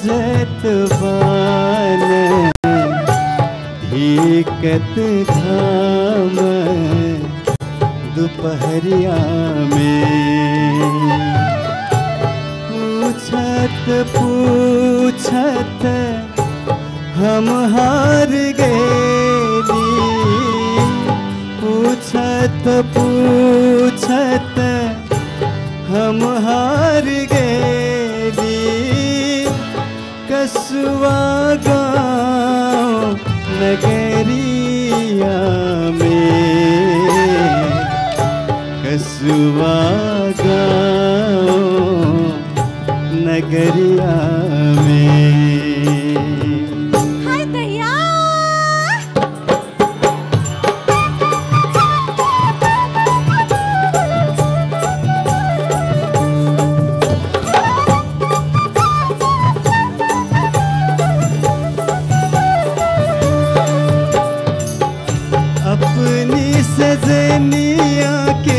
खोजत बान भीकत घाम दोपहरिया में पूछत पूछत हम हार गेली पूछत पूछत हम हार गेली कसुआ गाँव नगरिया में कसुआ गाँव नगरिया में हाय दैया अपनी सजनिया के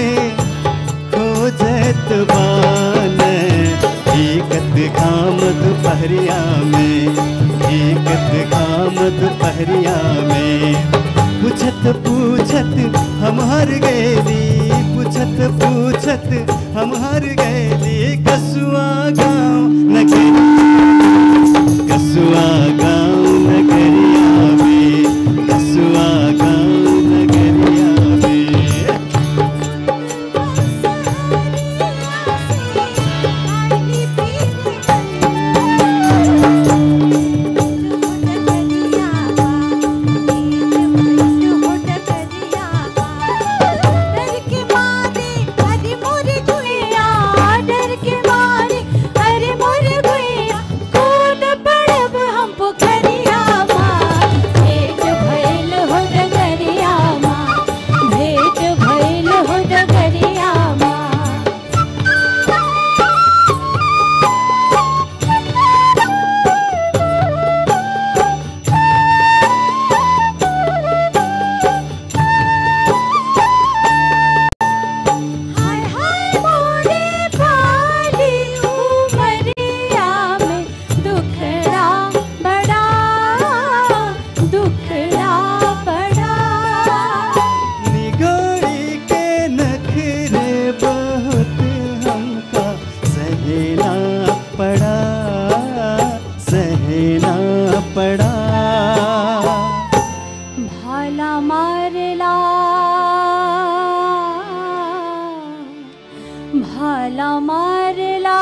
खोजत बान एकत घाम दोपहरिया में एकत घाम दोपहरिया में पूछत पूछत हम हर गैली पूछत पूछत हम हर गैली कसुआ गाँव नगरी कसुआ गाँव नगरिया में कसुआ गाँव नगरिया में भेट भइल हो डगरिया माँ हाय हाय मोरे पाली उमरिया में दुखड़ा बड़ा दुखड़ा बड़ा निगोरी के नखरे बहुत हमका सहना पड़ा सहना पड़ा भाला मारला भाला मारला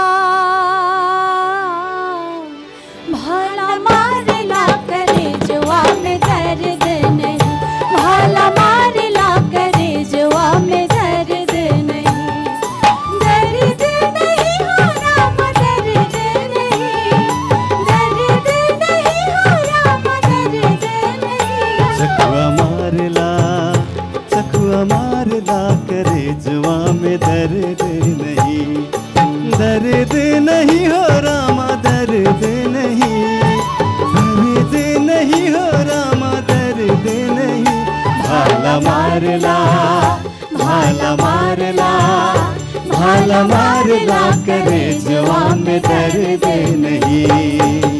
भाला मारला करे जुआ में दर्द नहीं भाला मारला करे जुआ में दर्द नहीं दर्द नहीं हो राम दर्द नहीं दर्द नहीं हो राम दर्द नहीं सखुआ मारला सखुआ मारला करे जुआ में दर्द नहीं दर्द नहीं हो रामा दर्द नहीं दर्द नहीं हो रामा दर्द नहीं भाला मारला भाला मारला भाला मारला करे जुआ में दर्द नहीं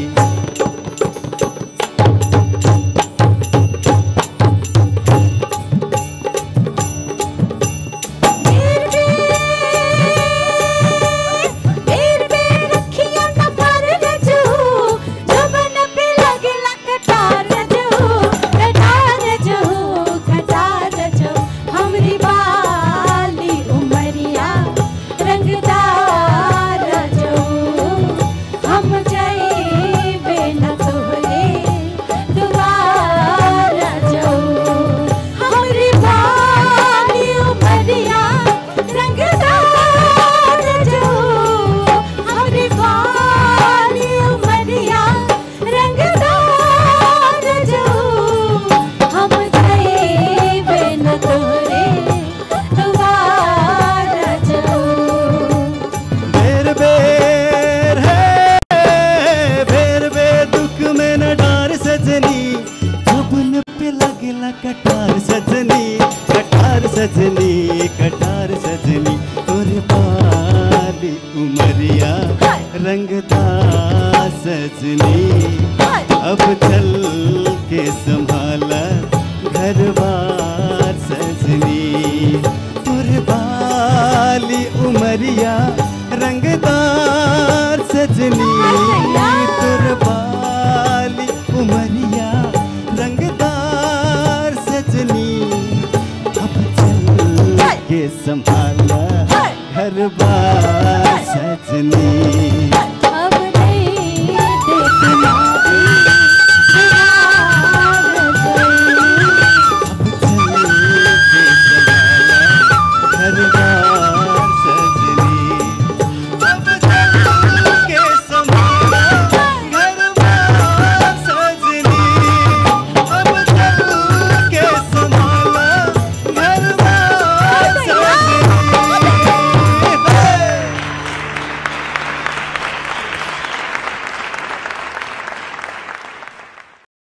बेर बेर बेर रखिया न कर रजू जबन पे लगला कटार रजू कटार रजू कटार रजू हमरी बाली उमरिया रंगदार रजू हम जाइबे न तोहरे दुआर रजू हमरी बाली उमरिया रंगदार रजू हमरी बाली उमरिया रंगदार रजू हम जाइबे न तोहरे दुआर रजू बेर बेर है बेर बेर दुख में न डार सजनी जुबन पे लगला कटार सजनी कटार सजनी कटार सजनी तोरे पाली उमरिया उमरिया रंगदार सजनी अब चल के संभाला घर बार सजनी पुरबाली उमरिया